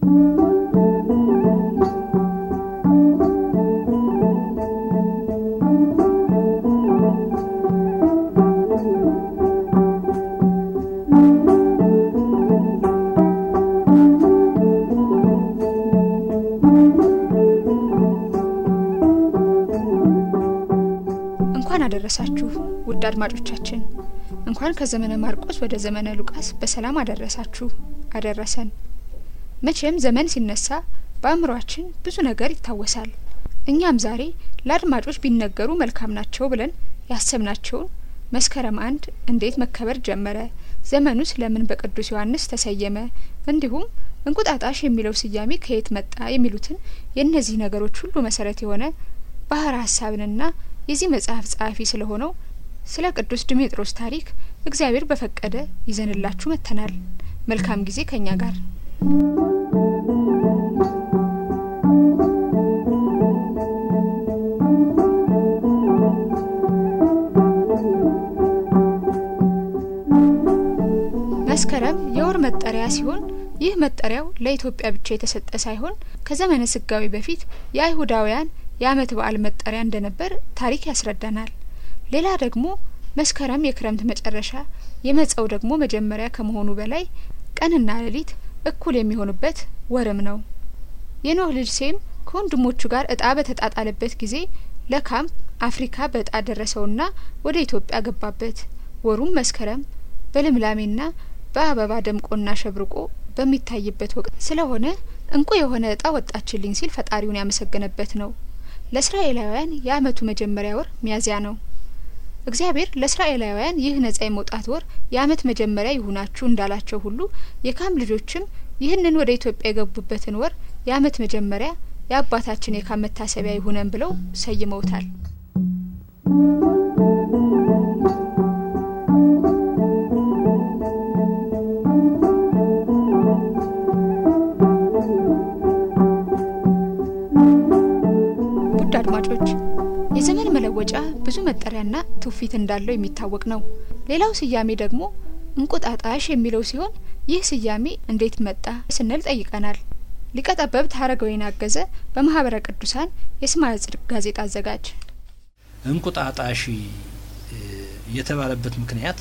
እንኳን አደረሳችሁ ውድ አድማጮቻችን፣ እንኳን ከዘመነ ማርቆስ ወደ ዘመነ ሉቃስ በሰላም አደረሳችሁ አደረሰን። መቼም ዘመን ሲነሳ በአእምሯችን ብዙ ነገር ይታወሳል። እኛም ዛሬ ለአድማጮች ቢነገሩ መልካም ናቸው ብለን ያሰብናቸውን መስከረም አንድ እንዴት መከበር ጀመረ፣ ዘመኑስ ለምን በቅዱስ ዮሐንስ ተሰየመ፣ እንዲሁም እንቁጣጣሽ የሚለው ስያሜ ከየት መጣ የሚሉትን የእነዚህ ነገሮች ሁሉ መሰረት የሆነ ባህረ ሀሳብንና የዚህ መጽሐፍ ጸሐፊ ስለሆነው ስለ ቅዱስ ድሜጥሮስ ታሪክ እግዚአብሔር በፈቀደ ይዘንላችሁ መጥተናል። መልካም ጊዜ ከኛ ጋር መስከረም የወር መጠሪያ ሲሆን ይህ መጠሪያው ለኢትዮጵያ ብቻ የተሰጠ ሳይሆን ከዘመነ ስጋዊ በፊት የአይሁዳውያን የዓመት በዓል መጠሪያ እንደነበር ታሪክ ያስረዳናል። ሌላ ደግሞ መስከረም የክረምት መጨረሻ የመጸው ደግሞ መጀመሪያ ከመሆኑ በላይ ቀንና ሌሊት እኩል የሚሆኑበት ወርም ነው። የኖህ ልጅ ሴም ከወንድሞቹ ጋር እጣ በተጣጣለበት ጊዜ ለካም አፍሪካ በእጣ ደረሰውና ወደ ኢትዮጵያ ገባበት። ወሩም መስከረም በልምላሜና በአበባ ደምቆና ሸብርቆ በሚታይበት ወቅት ስለሆነ እንቁ የሆነ እጣ ወጣችልኝ ሲል ፈጣሪውን ያመሰገነበት ነው። ለእስራኤላውያን የዓመቱ መጀመሪያ ወር ሚያዝያ ነው። እግዚአብሔር ለእስራኤላውያን ይህ ነጻ የመውጣት ወር የዓመት መጀመሪያ ይሁናችሁ እንዳላቸው ሁሉ የካም ልጆችም ይህንን ወደ ኢትዮጵያ የገቡበትን ወር የዓመት መጀመሪያ የአባታችን የካም መታሰቢያ ይሁነን ብለው ሰይመውታል። ውድ አድማጮች የዘመን መለወጫ ብዙ መጠሪያና ትውፊት እንዳለው የሚታወቅ ነው። ሌላው ስያሜ ደግሞ እንቁጣጣሽ የሚለው ሲሆን ይህ ስያሜ እንዴት መጣ ስንል ጠይቀናል። ሊቀ ጠበብት ሀረገወይን አገዘ በማህበረ ቅዱሳን የስምዐ ጽድቅ ጋዜጣ አዘጋጅ። እንቁጣጣሽ የተባለበት ምክንያት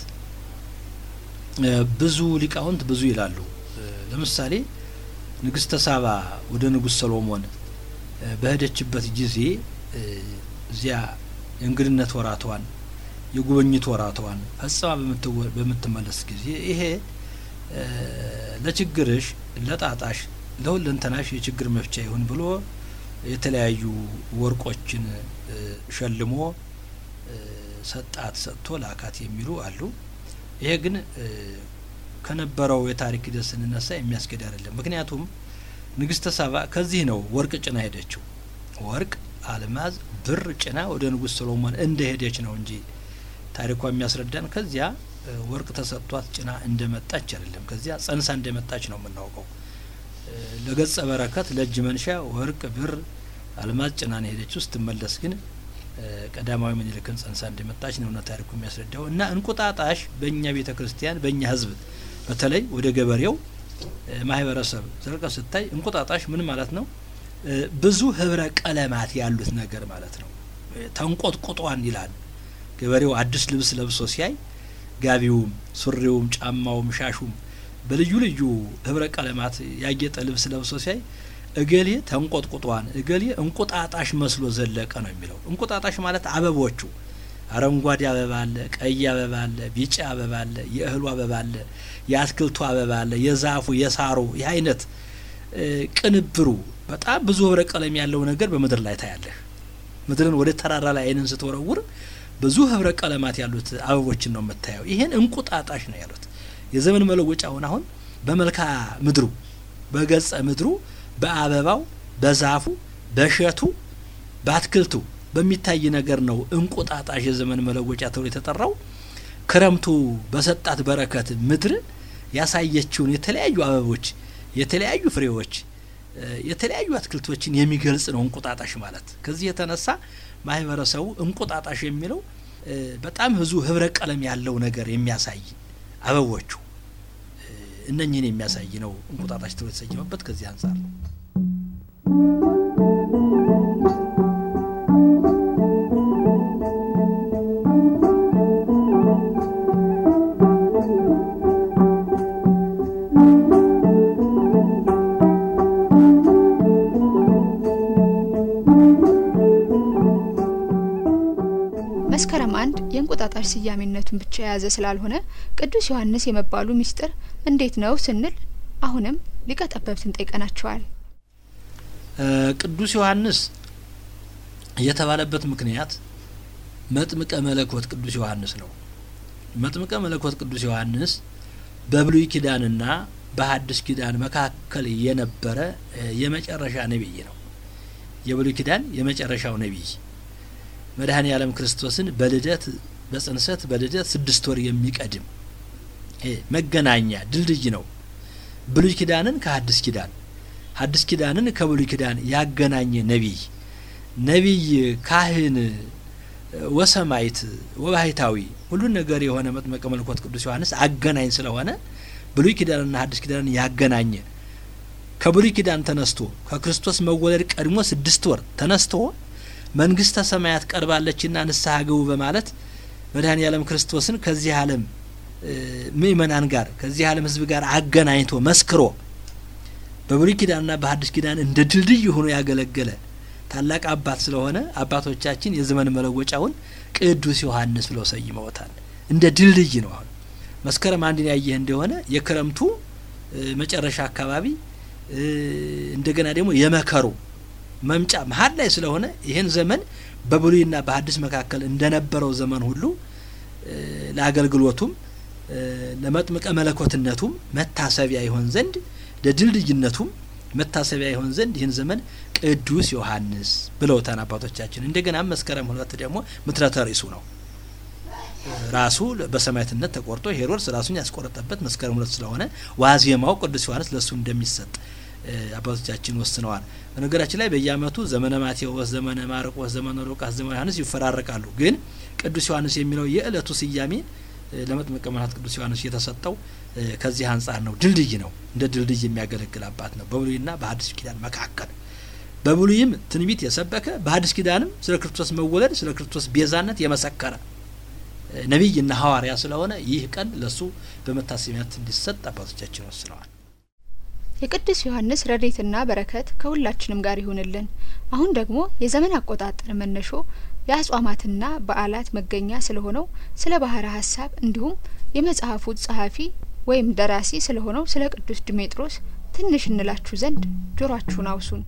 ብዙ ሊቃውንት ብዙ ይላሉ። ለምሳሌ ንግስተ ሳባ ወደ ንጉሥ ሰሎሞን በሄደችበት ጊዜ እዚያ የእንግድነት ወራቷን የጉብኝት ወራቷን ፈጽማ በምትመለስ ጊዜ ይሄ ለችግርሽ፣ ለጣጣሽ፣ ለሁለንተናሽ የችግር መፍቻ ይሁን ብሎ የተለያዩ ወርቆችን ሸልሞ ሰጣት ሰጥቶ ላካት የሚሉ አሉ። ይሄ ግን ከነበረው የታሪክ ሂደት ስንነሳ የሚያስኬድ አይደለም። ምክንያቱም ንግስተ ሳባ ከዚህ ነው ወርቅ ጭና ሄደችው። ወርቅ፣ አልማዝ፣ ብር ጭና ወደ ንጉሥ ሰሎሞን እንደ ሄደች ነው እንጂ ታሪኳ የሚያስረዳን ከዚያ ወርቅ ተሰጥቷት ጭና እንደመጣች አይደለም። ከዚያ ጸንሳ እንደመጣች ነው የምናውቀው። ለገጸ በረከት ለእጅ መንሻ ወርቅ፣ ብር፣ አልማዝ ጭና ነው ሄደችው። ስትመለስ ግን ቀዳማዊ ምኒልክን ጸንሳ እንደመጣች ነው ታሪኩ የሚያስረዳው። እና እንቁጣጣሽ በእኛ ቤተ ክርስቲያን በእኛ ሕዝብ በተለይ ወደ ገበሬው ማህበረሰብ ዘልቀ ስታይ እንቁጣጣሽ ምን ማለት ነው? ብዙ ህብረ ቀለማት ያሉት ነገር ማለት ነው። ተንቆጥቁጧን ይላል ገበሬው አዲስ ልብስ ለብሶ ሲያይ ጋቢውም፣ ሱሪውም፣ ጫማውም፣ ሻሹም በልዩ ልዩ ህብረ ቀለማት ያጌጠ ልብስ ለብሶ ሲያይ እገሌ ተንቆጥቁጧን እገሌ እንቁጣጣሽ መስሎ ዘለቀ ነው የሚለው። እንቁጣጣሽ ማለት አበቦቹ አረንጓዴ አበባ አለ፣ ቀይ አበባ አለ፣ ቢጫ አበባ አለ፣ የእህሉ አበባ አለ፣ የአትክልቱ አበባ አለ፣ የዛፉ የሳሩ ይህ አይነት ቅንብሩ በጣም ብዙ ህብረ ቀለም ያለው ነገር በምድር ላይ ታያለህ። ምድርን ወደ ተራራ ላይ አይንን ስትወረውር ብዙ ህብረ ቀለማት ያሉት አበቦችን ነው የምታየው። ይሄን እንቁጣጣሽ ነው ያሉት። የዘመን መለወጫውን አሁን በመልካ ምድሩ በገጸ ምድሩ በአበባው በዛፉ በእሸቱ በአትክልቱ በሚታይ ነገር ነው እንቁጣጣሽ የዘመን መለወጫ ተብሎ የተጠራው። ክረምቱ በሰጣት በረከት ምድር ያሳየችውን የተለያዩ አበቦች፣ የተለያዩ ፍሬዎች፣ የተለያዩ አትክልቶችን የሚገልጽ ነው እንቁጣጣሽ ማለት። ከዚህ የተነሳ ማህበረሰቡ እንቁጣጣሽ የሚለው በጣም ብዙ ህብረ ቀለም ያለው ነገር የሚያሳይ አበቦቹ እነኝህን የሚያሳይ ነው እንቁጣጣሽ ተብሎ የተሰየመበት ከዚህ አንጻር ነው። መስከረም አንድ የእንቁጣጣሽ ስያሜነቱን ብቻ የያዘ ስላልሆነ ቅዱስ ዮሐንስ የመባሉ ምስጢር እንዴት ነው ስንል አሁንም ሊቀ ጠበብትን ጠይቀናቸዋል። ቅዱስ ዮሐንስ የተባለበት ምክንያት መጥምቀ መለኮት ቅዱስ ዮሐንስ ነው። መጥምቀ መለኮት ቅዱስ ዮሐንስ በብሉይ ኪዳንና በሐዲስ ኪዳን መካከል የነበረ የመጨረሻ ነቢይ ነው። የብሉይ ኪዳን የመጨረሻው ነቢይ መድኃኔ ዓለም ክርስቶስን በልደት በጽንሰት በልደት ስድስት ወር የሚቀድም መገናኛ ድልድይ ነው። ብሉይ ኪዳንን ከሐዲስ ኪዳን ሐዲስ ኪዳንን ከብሉይ ኪዳን ያገናኘ ነቢይ ነቢይ፣ ካህን፣ ወሰማይት ወባሕታዊ ሁሉን ነገር የሆነ መጥምቀ መለኮት ቅዱስ ዮሐንስ አገናኝ ስለሆነ ብሉይ ኪዳንና ሐዲስ ኪዳንን ያገናኘ ከብሉይ ኪዳን ተነስቶ ከክርስቶስ መወለድ ቀድሞ ስድስት ወር ተነስቶ መንግስተ ሰማያት ቀርባለችና ንስሐ ግቡ በማለት መድኃኔ ዓለም ክርስቶስን ከዚህ ዓለም ምእመናን ጋር ከዚህ ዓለም ሕዝብ ጋር አገናኝቶ መስክሮ በብሉይ ኪዳንና በሐዲስ ኪዳን እንደ ድልድይ ሆኖ ያገለገለ ታላቅ አባት ስለሆነ አባቶቻችን የዘመን መለወጫውን ቅዱስ ዮሐንስ ብለው ሰይመውታል። እንደ ድልድይ ነው። አሁን መስከረም አንድን ያየህ እንደሆነ የክረምቱ መጨረሻ አካባቢ እንደገና ደግሞ የመከሩ መምጫ መሀል ላይ ስለሆነ ይህን ዘመን በብሉይና በሐዲስ መካከል እንደነበረው ዘመን ሁሉ ለአገልግሎቱም ለመጥምቀ መለኮትነቱም መታሰቢያ ይሆን ዘንድ ለድልድይነቱም መታሰቢያ ይሆን ዘንድ ይህን ዘመን ቅዱስ ዮሐንስ ብለውታን አባቶቻችን። እንደገና መስከረም ሁለት ደግሞ ምትረተ ርእሱ ነው። ራሱ በሰማዕትነት ተቆርጦ ሄሮድስ ራሱን ያስቆረጠበት መስከረም ሁለት ስለሆነ ዋዜማው ቅዱስ ዮሐንስ ለእሱ እንደሚሰጥ አባቶቻችን ወስነዋል። በነገራችን ላይ በየዓመቱ ዘመነ ማቴዎስ፣ ዘመነ ማርቆስ፣ ዘመነ ሉቃስ፣ ዘመነ ዮሐንስ ይፈራረቃሉ። ግን ቅዱስ ዮሐንስ የሚለው የእለቱ ስያሜ ለመጥምቀ መለኮት ቅዱስ ዮሐንስ የተሰጠው ከዚህ አንጻር ነው። ድልድይ ነው። እንደ ድልድይ የሚያገለግል አባት ነው። በብሉይና በሐዲስ ኪዳን መካከል በብሉይም ትንቢት የሰበከ በሐዲስ ኪዳንም ስለ ክርስቶስ መወለድ ስለ ክርስቶስ ቤዛነት የመሰከረ ነቢይና ሐዋርያ ስለሆነ ይህ ቀን ለሱ በመታሰቢያነት እንዲሰጥ አባቶቻችን ወስነዋል። የቅዱስ ዮሐንስ ረድኤትና በረከት ከሁላችንም ጋር ይሁንልን። አሁን ደግሞ የዘመን አቆጣጠር መነሾ የአጽዋማትና በዓላት መገኛ ስለሆነው ስለ ባህረ ሐሳብ እንዲሁም የመጽሐፉ ጸሐፊ ወይም ደራሲ ስለሆነው ስለ ቅዱስ ድሜጥሮስ ትንሽ እንላችሁ ዘንድ ጆሯችሁን አውሱን።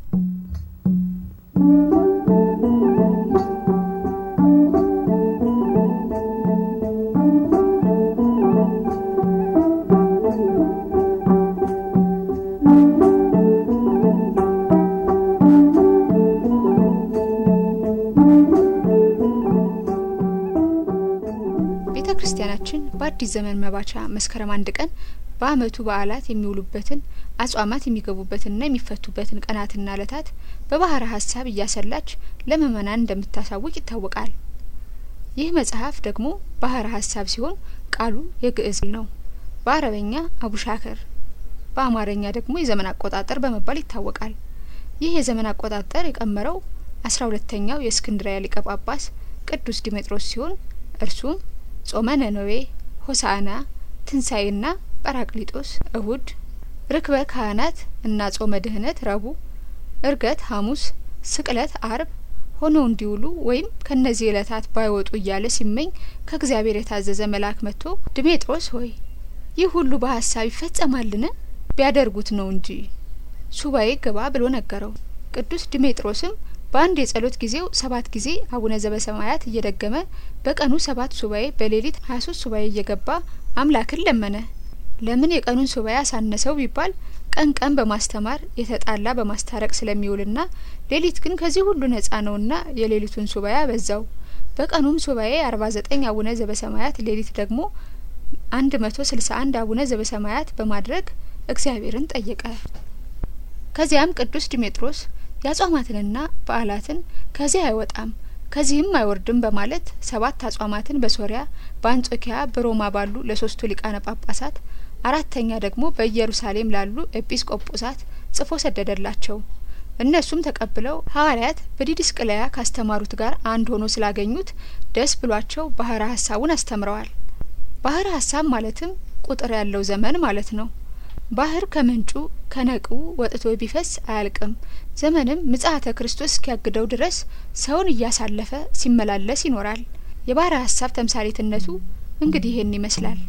ቤተ ክርስቲያናችን በአዲስ ዘመን መባቻ መስከረም አንድ ቀን በዓመቱ በዓላት የሚውሉበትን አጽዋማት የሚገቡበትንና የሚፈቱበትን ቀናትና ዕለታት በባህረ ሐሳብ እያሰላች ለምእመናን እንደምታሳውቅ ይታወቃል። ይህ መጽሐፍ ደግሞ ባህረ ሐሳብ ሲሆን ቃሉ የግዕዝ ነው። በአረበኛ አቡሻከር፣ በአማርኛ ደግሞ የዘመን አቆጣጠር በመባል ይታወቃል። ይህ የዘመን አቆጣጠር የቀመረው አስራ ሁለተኛው የእስክንድሪያ ሊቀ ጳጳስ ቅዱስ ዲሜጥሮስ ሲሆን እርሱም ጾመ ነነዌ፣ ሆሳዕና፣ ትንሣኤና ጰራቅሊጦስ እሁድ፣ ርክበ ካህናት እና ጾመ ድህነት ረቡዕ፣ እርገት ሐሙስ፣ ስቅለት አርብ ሆነው እንዲውሉ ወይም ከእነዚህ ዕለታት ባይወጡ እያለ ሲመኝ ከእግዚአብሔር የታዘዘ መልአክ መጥቶ ድሜጥሮስ ሆይ ይህ ሁሉ በሀሳብ ይፈጸማልን? ቢያደርጉት ነው እንጂ ሱባኤ ግባ ብሎ ነገረው። ቅዱስ ድሜጥሮስም በአንድ የጸሎት ጊዜው ሰባት ጊዜ አቡነ ዘበሰማያት እየደገመ በቀኑ ሰባት ሱባኤ በሌሊት ሀያ ሶስት ሱባኤ እየገባ አምላክን ለመነ። ለምን የቀኑን ሱባኤ አሳነሰው ቢባል ቀን ቀን በማስተማር የተጣላ በማስታረቅ ስለሚውልና ሌሊት ግን ከዚህ ሁሉ ነጻ ነውና የሌሊቱን ሱባኤ አበዛው። በቀኑም ሱባኤ አርባ ዘጠኝ አቡነ ዘበሰማያት ሌሊት ደግሞ አንድ መቶ ስልሳ አንድ አቡነ ዘበሰማያት በማድረግ እግዚአብሔርን ጠየቀ። ከዚያም ቅዱስ ዲሜጥሮስ የአጽዋማትንና በዓላትን ከዚህ አይወጣም ከዚህም አይወርድም በማለት ሰባት አጽዋማትን በሶሪያ በአንጾኪያ በሮማ ባሉ ለሶስቱ ሊቃነ ጳጳሳት አራተኛ ደግሞ በኢየሩሳሌም ላሉ ኤጲስቆጶሳት ጽፎ ሰደደላቸው። እነሱም ተቀብለው ሐዋርያት በዲድስቅልያ ካስተማሩት ጋር አንድ ሆኖ ስላገኙት ደስ ብሏቸው ባህረ ሀሳቡን አስተምረዋል። ባህረ ሀሳብ ማለትም ቁጥር ያለው ዘመን ማለት ነው። ባህር ከምንጩ ከነቁ ወጥቶ ቢፈስ አያልቅም። ዘመንም ምጽአተ ክርስቶስ እስኪያግደው ድረስ ሰውን እያሳለፈ ሲመላለስ ይኖራል። የባህረ ሀሳብ ተምሳሌትነቱ እንግዲህ ይህን ይመስላል።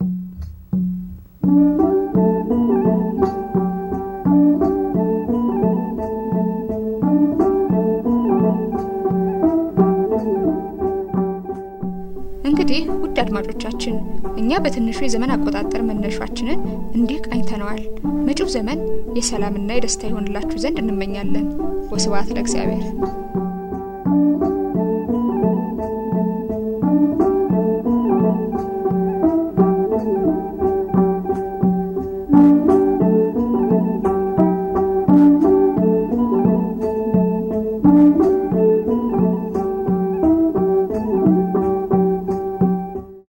እንግዲህ ውድ አድማጮቻችን እኛ በትንሹ የዘመን አቆጣጠር መነሻችንን እንዲህ ቃኝተነዋል። መጪው ዘመን የሰላምና የደስታ ይሆንላችሁ ዘንድ እንመኛለን። ወስብሐት ለእግዚአብሔር።